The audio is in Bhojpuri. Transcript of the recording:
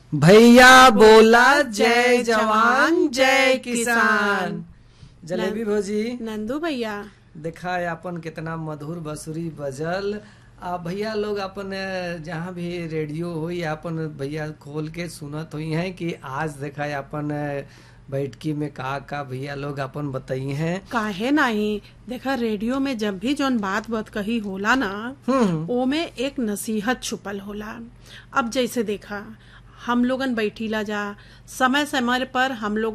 भैया बोला जय जवान जय किसान जलेबी भौजी नंदू भैया देखा है अपन कितना मधुर बसुरी बजल आ भैया लोग अपन अ, जहाँ भी रेडियो हो या अपन भैया खोल के सुनत हुई हैं कि आज देखा है अपन अ, बैठकी में का का भैया लोग अपन बताई हैं काहे नहीं देखा रेडियो में जब भी जौन बात बात कही होला ना हम्म ओमे एक नसीहत छुपल होला अब जैसे देखा हम लोगन बैठीला जा समय समय पर हम लोग